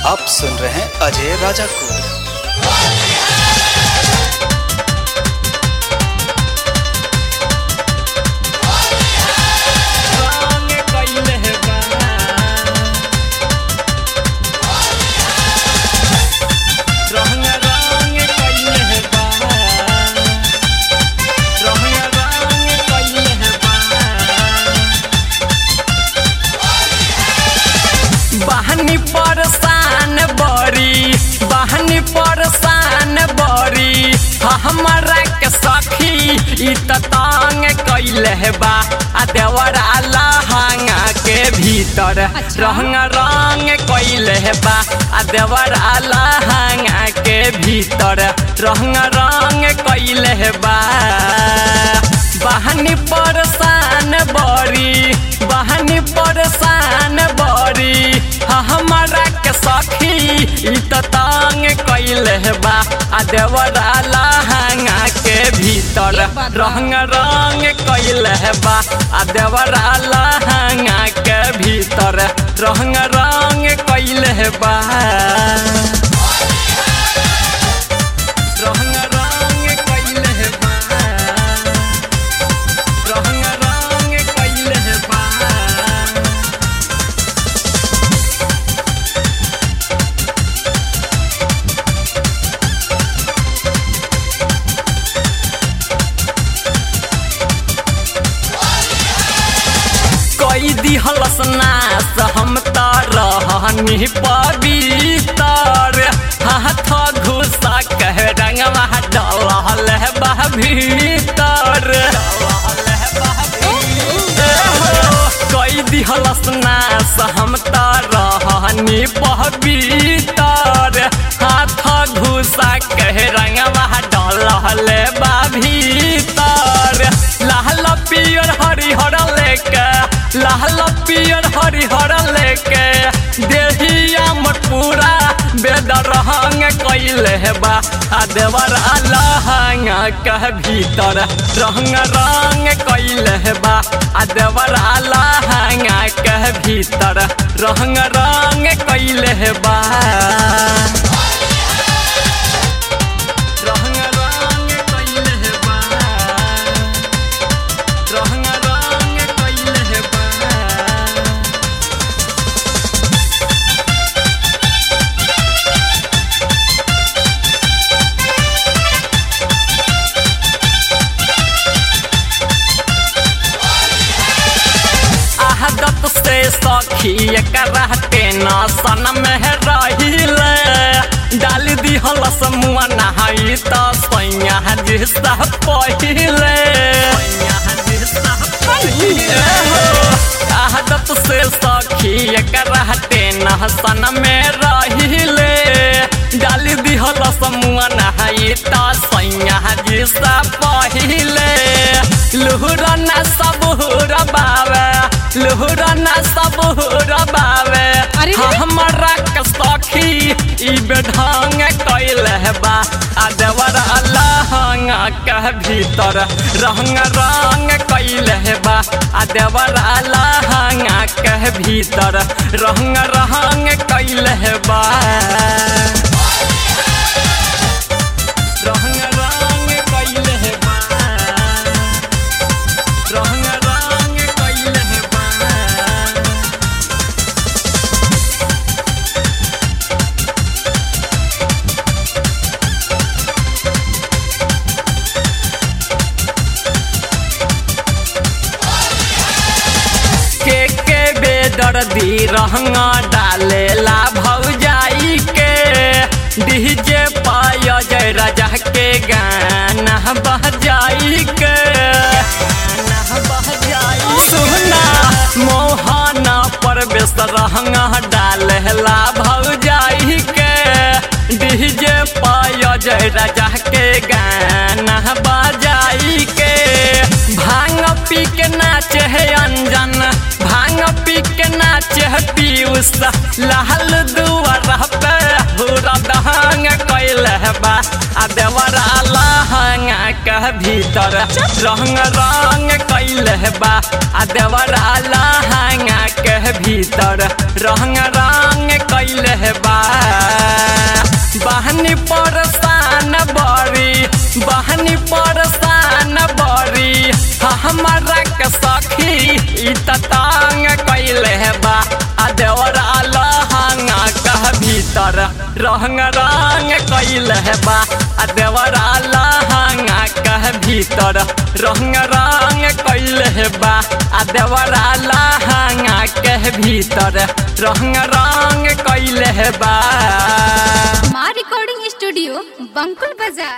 आप सुन रहे हैं अजय राजा को रंग कइले बा रंग रंग कइले बा रंग रंग कइले बा बहनी परसान बड़ी बहनी परसान बड़ी हमरा के सखी ई त तंग कइले बा आ देवरा लहंगा के भीतर रंग रंग कइले बा आ देवरा लहंगा के भीतर रंग रंग कइले बा बहनी परसान बड़ी बहनी परसान बड़ी हमरा के सखी ई त तंग कइले बा आ देवरा लहंगा के भीतर रंग रंग कइले बा आ देवरा लहंगा के भीतर रंग रंग कइले बा रंग रंग कइले बा रंग रंग कइले बा कई दिहलस नास हम त रहनी पवित्र हाथ घुसा कह रंगवा डलहल बह भीतर कई दिहलस नास हम त रहनी पवित्र हाथ घुसा कह रंगवा डलहल बा भीतर लाल पियर हरिहर लेके लाल पियर हरिहर लेके देहिया मोर पूरा बेदर रंग कइले बा आ देवर लहंगा कह भीतर रंग रंग कइले बा आ देवर लहंगा कह भीतर रंग रंग कइले बा रंग रंग कइले बा रंग रंग कइले बा आदत से सखी करहते न सन में रहिले डाल दिहल समुआ नहाई त सैया जिसा पहिले आदत से सखी करहते न सन में रहिले डाल दिहल समुआ नहाई त सैया जिसा पहिले लुहुरना सब रबावे लुहुरना सब रबावे अरे रे। हमरा के सखी ई बेढंग कइले बा आ देवर लहंगा के भीतर रंग रंग कइले बा आ देवर लहंगा के भीतर रंग रंग कइले बा रंग रंग कइले बा रंग रंग कइले बा के के बेदर्दी रहंगा डालेला भौजाई के डीजे पाय जय राजा के गाना बजाई के सुना मोहना परवेश रहंगा डालेला भौजाई के डीजे पाय जय राजा के गाना बजाई के भांग पी के नाचे है अंजन भांग पी के नाचे है पीयूष लाल दुआर पे पूरा दहंग कैल बा आ देवरा लहंगा के भीतर रंग रंग कैल बा आ देवरा लहंगा के भीतर रंग रंग कैल बा बहनी परसान बरी बहनी परसान बरी हमारा के सखी ई त तांग कैले बा आ देवरा लहंगा कह भीतर रंग रंग कैले बा आ देवरा लहंगा कह भीतर रंग रंग कैले बा आ देवरा लहंगा कह भीतर रंग रंग कैले बा माँ रिकॉर्डिंग स्टूडियो बंकुल बाजार